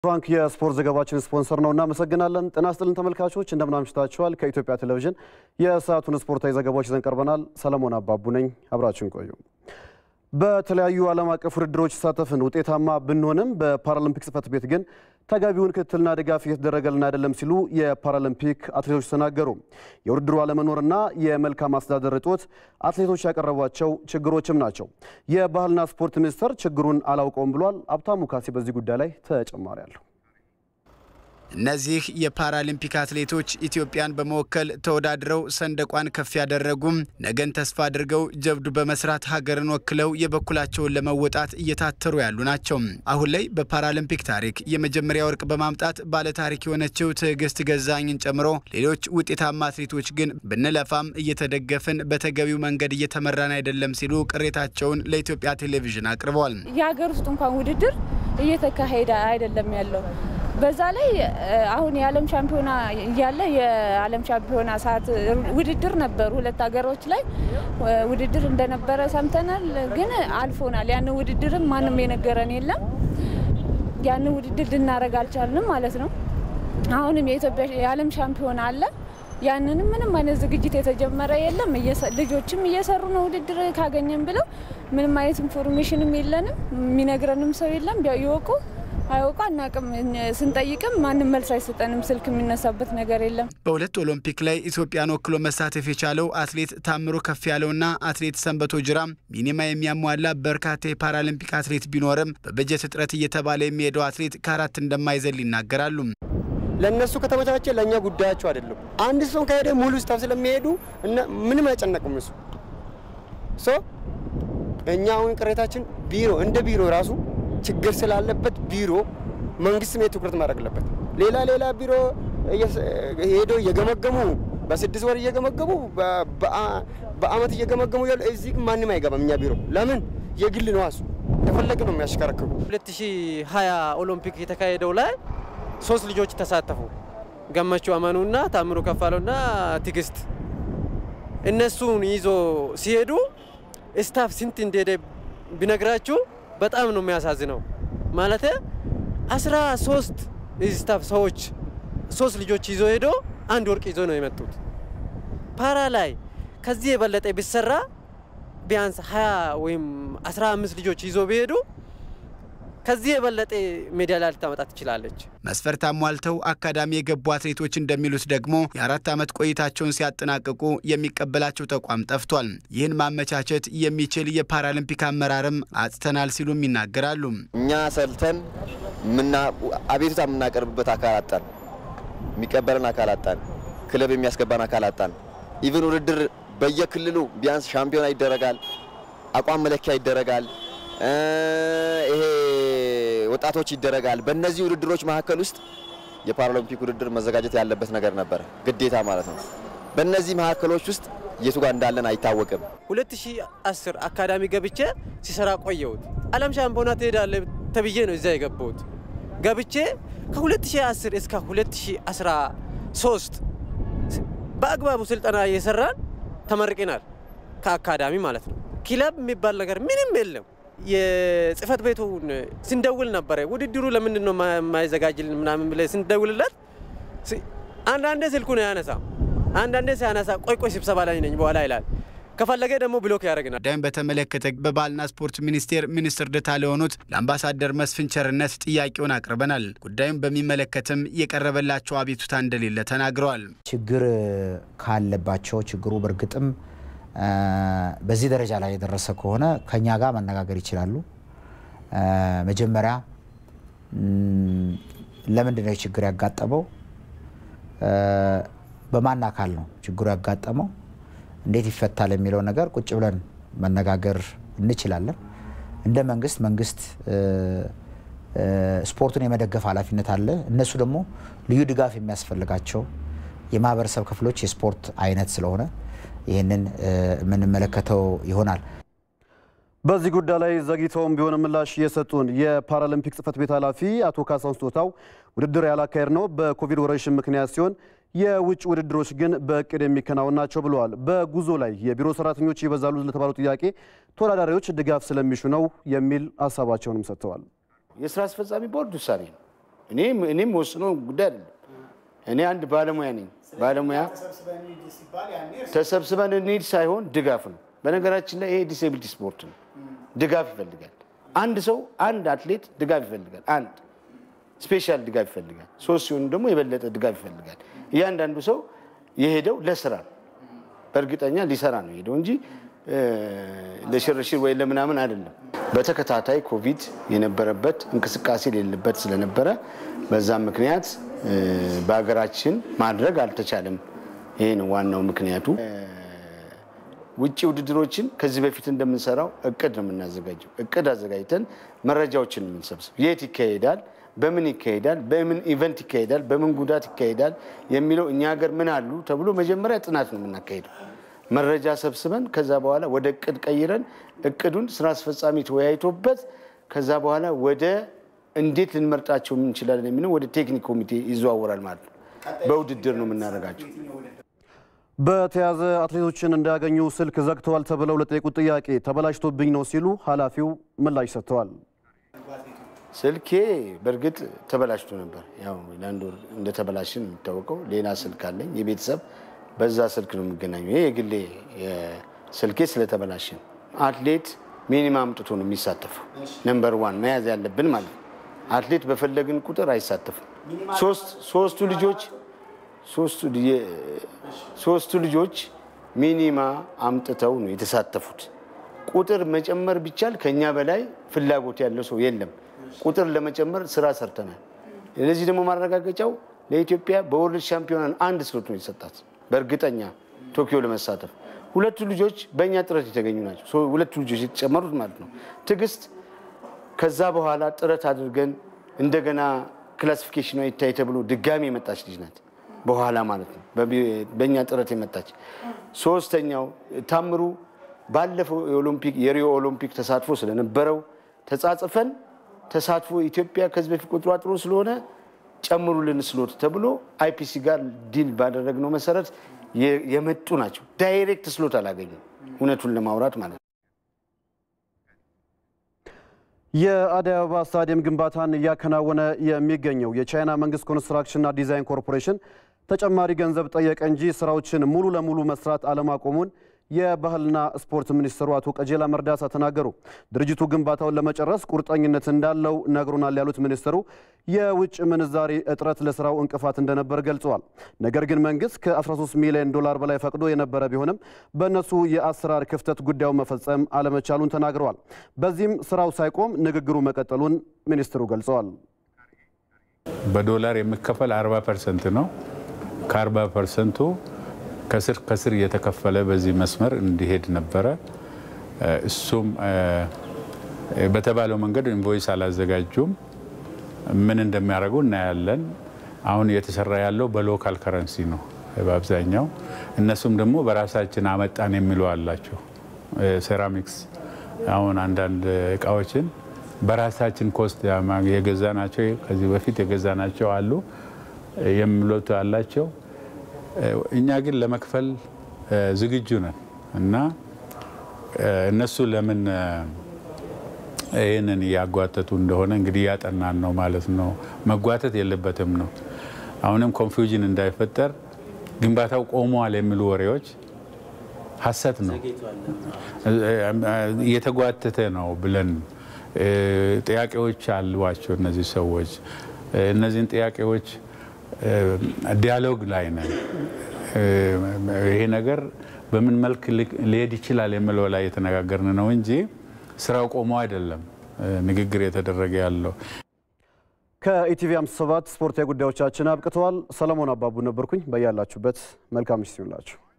ፍራንክ የስፖርት ዘገባችን ስፖንሰር ነው። እናመሰግናለን። ጤና ይስጥልን ተመልካቾች፣ እንደምን አምሽታችኋል? ከኢትዮጵያ ቴሌቪዥን የሰዓቱን ስፖርታዊ ዘገባዎች ይዘን ቀርበናል። ሰለሞን አባቡ ነኝ። አብራችን ቆዩ። በተለያዩ ዓለም አቀፍ ውድድሮች ተሳተፍን ውጤታማ ብንሆንም በፓራሊምፒክ ጽሕፈት ቤት ግን ተገቢውን ክትትልና ድጋፍ እየተደረገልን አይደለም ሲሉ የፓራሊምፒክ አትሌቶች ተናገሩ። የውድድሩ አለመኖርና የመልካም አስተዳደር እጦት አትሌቶች ያቀረቧቸው ችግሮችም ናቸው። የባህልና ስፖርት ሚኒስቴር ችግሩን አላውቀውም ብሏል። አብታሙ ካሴ በዚህ ጉዳይ ላይ ተጨማሪ አለው። እነዚህ የፓራሊምፒክ አትሌቶች ኢትዮጵያን በመወከል ተወዳድረው ሰንደቋን ከፍ ያደረጉም ነገን ተስፋ አድርገው ጀብዱ በመስራት ሀገርን ወክለው የበኩላቸውን ለመወጣት እየታተሩ ያሉ ናቸው። አሁን ላይ በፓራሊምፒክ ታሪክ የመጀመሪያ ወርቅ በማምጣት ባለታሪክ የሆነችው ትዕግስት ገዛኝን ጨምሮ ሌሎች ውጤታማ አትሌቶች ግን ብንለፋም እየተደገፍን በተገቢው መንገድ እየተመራን አይደለም ሲሉ ቅሬታቸውን ለኢትዮጵያ ቴሌቪዥን አቅርበዋል። የሀገር ውስጥ እንኳን ውድድር እየተካሄደ አይደለም ያለው በዛ ላይ አሁን የዓለም ሻምፒዮና እያለ የዓለም ሻምፒዮና ሰዓት ውድድር ነበሩ። ሁለት ሀገሮች ላይ ውድድር እንደነበረ ሰምተናል፣ ግን አልፎናል። ያን ውድድርም ማንም የነገረን የለም። ያን ውድድር ልናደርግ አልቻልንም ማለት ነው። አሁንም የኢትዮጵያ የዓለም ሻምፒዮና አለ። ያንንም ምንም አይነት ዝግጅት የተጀመረ የለም። ልጆችም እየሰሩ ነው ውድድር ካገኘን ብለው ምንም አይነት ኢንፎርሜሽንም የለንም። የሚነግረንም ሰው የለም። ይወቁ አያውቁ አናውቅም። ስንጠይቅም ማንም መልስ አይሰጠንም። ስልክ የሚነሳበት ነገር የለም። በሁለት ኦሎምፒክ ላይ ኢትዮጵያን ወክሎ መሳተፍ የቻለው አትሌት ታምሮ ከፍ ያለውና አትሌት ሰንበቶ ጅራ ሚኒማ የሚያሟላ በርካታ የፓራሊምፒክ አትሌት ቢኖርም በበጀት እጥረት እየተባለ የሚሄደው አትሌት ከአራት እንደማይዘል ይናገራሉ። ለእነሱ ከተመቻቸ ለእኛ ጉዳያቸው አይደለም። አንድ ሰው ከሄደ ሙሉ ስታፍ ስለሚሄዱ ምንም አይጨነቁም። እሱ ሶ እኛ አሁን ቅሬታችን ቢሮ እንደ ቢሮ ራሱ ችግር ስላለበት ቢሮ መንግስት ሜት ትኩረት ማድረግ አለበት። ሌላ ሌላ ቢሮ ሄዶ እየገመገሙ በስድስት ወር እየገመገሙ በአመት እየገመገሙ ያሉ እዚህ ማንም አይገባም። እኛ ቢሮ ለምን የግል ነው እሱ እንደፈለግ ነው የሚያሽከረክሩ። 2020 ኦሎምፒክ የተካሄደው ላይ ሶስት ልጆች ተሳተፉ። ገመቹ አመኑና ታምሩ ከፋለውና ትግስት እነሱን ይዞ ሲሄዱ ስታፍ ስንት እንደሄደ ቢነግራችሁ በጣም ነው የሚያሳዝነው። ማለት አስራ ሶስት ስታፍ ሰዎች ሶስት ልጆች ይዞ ሄዶ አንድ ወርቅ ይዞ ነው የመጡት። ፓራ ላይ ከዚህ የበለጠ ቢሰራ ቢያንስ 20 ወይም 15 ልጆች ይዞ ቢሄዱ ከዚህ የበለጠ ሜዳሊያ ልታመጣ ትችላለች። መስፈርት አሟልተው አካዳሚ የገቡ አትሌቶች እንደሚሉት ደግሞ የአራት ዓመት ቆይታቸውን ሲያጠናቅቁ የሚቀበላቸው ተቋም ጠፍቷል። ይህን ማመቻቸት የሚችል የፓራሊምፒክ አመራርም አጥተናል ሲሉም ይናገራሉ። እኛ ሰልተን አቤቱታ የምናቀርብበት አካል አጣን፣ የሚቀበለን አካል አጣን፣ ክለብ የሚያስገባን አካል አጣን። ኢቨን ውድድር በየክልሉ ቢያንስ ሻምፒዮና ይደረጋል፣ አቋም መለኪያ ይደረጋል ይሄ ወጣቶች ይደረጋል። በእነዚህ ውድድሮች መካከል ውስጥ የፓራሊምፒክ ውድድር መዘጋጀት ያለበት ነገር ነበረ፣ ግዴታ ማለት ነው። በእነዚህ መካከሎች ውስጥ የቱ ጋር እንዳለን አይታወቅም። 2010 አካዳሚ ገብቼ ሲሰራ ቆየሁት። ዓለም ሻምፒዮና ትሄዳለ ተብዬ ነው እዚያ የገባሁት። ገብቼ ከ2010 እስከ 2013 በአግባቡ ስልጠና እየሰራን ተመርቀናል፣ ከአካዳሚ ማለት ነው። ክለብ የሚባል ነገር ምንም የለም። የጽህፈት ቤቱን ስንደውል ነበረ ውድድሩ ለምንድን ነው የማይዘጋጅልን ምናምን ብለ ስንደውልለት አንዳንዴ ስልኩን ያነሳ አንዳንዴ ሲያነሳ ቆይ ቆይ ስብሰባ ላይ ነኝ በኋላ ይላል። ከፈለገ ደግሞ ብሎክ ያደርግናል። ጉዳዩን በተመለከተ በባህልና ስፖርት ሚኒስቴር ሚኒስትር ዴኤታ ለሆኑት ለአምባሳደር መስፍን ቸርነት ጥያቄውን አቅርበናል። ጉዳዩን በሚመለከትም የቀረበላቸው አቤቱታ እንደሌለ ተናግረዋል። ችግር ካለባቸው ችግሩ በእርግጥም በዚህ ደረጃ ላይ የደረሰ ከሆነ ከኛ ጋር መነጋገር ይችላሉ። መጀመሪያ ለምንድን ነው ችግር ያጋጠመው? በማን አካል ነው ችግሩ ያጋጠመው? እንዴት ይፈታል የሚለው ነገር ቁጭ ብለን መነጋገር እንችላለን። እንደ መንግስት መንግስት ስፖርቱን የመደገፍ ኃላፊነት አለ። እነሱ ደግሞ ልዩ ድጋፍ የሚያስፈልጋቸው የማህበረሰብ ክፍሎች የስፖርት አይነት ስለሆነ ይህንን የምንመለከተው ይሆናል። በዚህ ጉዳይ ላይ ዘግይተውም ቢሆን ምላሽ የሰጡን የፓራሊምፒክ ጽሕፈት ቤት ኃላፊ አቶ ካሳሁን ስጦታው ውድድር ያላካሄድ ነው በኮቪድ ወረርሽኝ ምክንያት ሲሆን የውጭ ውድድሮች ግን በእቅድ የሚከናወን ናቸው ብለዋል። በጉዞ ላይ የቢሮ ሰራተኞች ይበዛሉ ለተባለው ጥያቄ ተወዳዳሪዎች ድጋፍ ስለሚሹ ነው የሚል ሀሳባቸውንም ሰጥተዋል። የስራ አስፈጻሚ ቦርድ ውሳኔ ነው። እኔም ወስነው ጉዳይ አይደለም። እኔ አንድ ባለሙያ ነኝ። ባለሙያ ተሰብስበን እንሂድ ሳይሆን ድጋፍ ነው። በነገራችን ላይ ይሄ ዲስኤቢሊቲ ስፖርት ነው። ድጋፍ ይፈልጋል። አንድ ሰው አንድ አትሌት ድጋፍ ይፈልጋል። አንድ ስፔሻል ድጋፍ ይፈልጋል። ሶስት ሲሆኑ ደግሞ የበለጠ ድጋፍ ይፈልጋል። እያንዳንዱ ሰው የሄደው ለስራ ነው። በእርግጠኛ ሊሰራ ነው የሄደው እንጂ ለሽርሽር ወይ ለምናምን አይደለም። በተከታታይ ኮቪድ የነበረበት እንቅስቃሴ የሌለበት ስለነበረ በዛም ምክንያት በሀገራችን ማድረግ አልተቻለም። ይሄ ነው ዋናው ምክንያቱ። ውጭ ውድድሮችን ከዚህ በፊት እንደምንሰራው እቅድ ነው የምናዘጋጀው። እቅድ አዘጋጅተን መረጃዎችን የምንሰብስብ የት ይካሄዳል፣ በምን ይካሄዳል፣ በምን ኢቨንት ይካሄዳል፣ በምን ጉዳት ይካሄዳል የሚለው እኛ ሀገር ምን አሉ ተብሎ መጀመሪያ ጥናት ነው የምናካሄደው። መረጃ ሰብስበን ከዛ በኋላ ወደ እቅድ ቀይረን እቅዱን ስራ አስፈጻሚ ተወያይቶበት ከዛ በኋላ ወደ እንዴት ልንመርጣቸው እንችላለን የሚለው ወደ ቴክኒክ ኮሚቴ ይዘዋወራል ማለት ነው። በውድድር ነው የምናደርጋቸው። በተያዘ አትሌቶችን እንዳያገኙ ስልክ ዘግተዋል ተብለው ለጠየቁት ጥያቄ ተበላሽቶብኝ ነው ሲሉ ኃላፊው ምላሽ ሰጥተዋል። ስልኬ በእርግጥ ተበላሽቶ ነበር። ያው ለአንድ ወር እንደተበላሽን የሚታወቀው ሌላ ስልክ አለኝ የቤተሰብ በዛ ስልክ ነው የሚገናኘው። ይሄ የግሌ ስልኬ ስለተበላሽን አትሌት ሚኒማ አምጥቶ ነው የሚሳተፈው። ነምበር ዋን መያዝ ያለብን ማለት ነው። አትሌት በፈለግን ቁጥር አይሳተፍም። ሶስቱ ልጆች ሶስቱ ልጆች ሚኒማ አምጥተው ነው የተሳተፉት። ቁጥር መጨመር ቢቻል ከኛ በላይ ፍላጎት ያለው ሰው የለም። ቁጥር ለመጨመር ስራ ሰርተናል። ለዚህ ደግሞ ማረጋገጫው ለኢትዮጵያ በወርልድ ሻምፒዮናን አንድ ስሎት ነው የተሰጣት በእርግጠኛ ቶኪዮ ለመሳተፍ ሁለቱ ልጆች በእኛ ጥረት የተገኙ ናቸው። ሁለቱ ልጆች የተጨመሩት ማለት ነው። ትዕግስት ከዛ በኋላ ጥረት አድርገን እንደገና ክላሲፊኬሽኗ ይታይ ተብሎ ድጋሚ የመጣች ልጅ ናት። በኋላ ማለት ነው በእኛ ጥረት የመጣች። ሶስተኛው ታምሩ ባለፈው የኦሎምፒክ የሪዮ ኦሎምፒክ ተሳትፎ ስለነበረው ተጻጽፈን ተሳትፎ ኢትዮጵያ ከዚህ በፊት ቁጥሯ ጥሩ ስለሆነ ጨምሩልን ስሎት ተብሎ አይፒሲ ጋር ዲል ባደረግነው መሰረት የመጡ ናቸው። ዳይሬክት ስሎት አላገኙም፣ እውነቱን ለማውራት ማለት ነው። የአዲስ አበባ ስታዲየም ግንባታን እያከናወነ የሚገኘው የቻይና መንግስት ኮንስትራክሽንና ዲዛይን ኮርፖሬሽን ተጨማሪ ገንዘብ ጠየቀ እንጂ ስራዎችን ሙሉ ለሙሉ መስራት አለማቆሙን የባህልና ስፖርት ሚኒስትሩ አቶ ቀጀላ መርዳሳ ተናገሩ። ድርጅቱ ግንባታውን ለመጨረስ ቁርጠኝነት እንዳለው ነግሮናል ያሉት ሚኒስትሩ የውጭ ምንዛሪ እጥረት ለስራው እንቅፋት እንደነበር ገልጸዋል። ነገር ግን መንግስት ከ13 ሚሊዮን ዶላር በላይ ፈቅዶ የነበረ ቢሆንም በእነሱ የአሰራር ክፍተት ጉዳዩን መፈጸም አለመቻሉን ተናግረዋል። በዚህም ስራው ሳይቆም ንግግሩ መቀጠሉን ሚኒስትሩ ገልጸዋል። በዶላር የሚከፈል 40 ፐርሰንት ነው። ከ40 ፐርሰንቱ ከስር ከስር እየተከፈለ በዚህ መስመር እንዲሄድ ነበረ። እሱም በተባለው መንገድ ኢንቮይስ አላዘጋጁም። ምን እንደሚያደርጉ እናያለን። አሁን እየተሰራ ያለው በሎካል ከረንሲ ነው በአብዛኛው። እነሱም ደግሞ በራሳችን አመጣን የሚሉ አላቸው። ሴራሚክስ አሁን አንዳንድ እቃዎችን በራሳችን ኮስት የገዛ ናቸው ከዚህ በፊት የገዛ ናቸው አሉ የሚሉት አላቸው። እኛ ግን ለመክፈል ዝግጁ ነን እና እነሱ ለምን ይህንን እያጓተቱ እንደሆነ እንግዲህ እያጠናን ነው ማለት ነው። መጓተት የለበትም ነው። አሁንም ኮንፊውዥን እንዳይፈጠር ግንባታው ቆሟል የሚሉ ወሬዎች ሀሰት ነው። እየተጓተተ ነው ብለን ጥያቄዎች አሏቸው እነዚህ ሰዎች። እነዚህን ጥያቄዎች ዲያሎግ ላይ ነን። ይሄ ነገር በምን መልክ ሊሄድ ይችላል የሚለው ላይ የተነጋገርን ነው እንጂ ስራው ቆሞ አይደለም ንግግር የተደረገ ያለው። ከኢቲቪ 57 ስፖርታዊ ጉዳዮቻችን አብቅተዋል። ሰለሞን አባቡ ነበርኩኝ። በያላችሁበት መልካም ምሽት ይሁንላችሁ።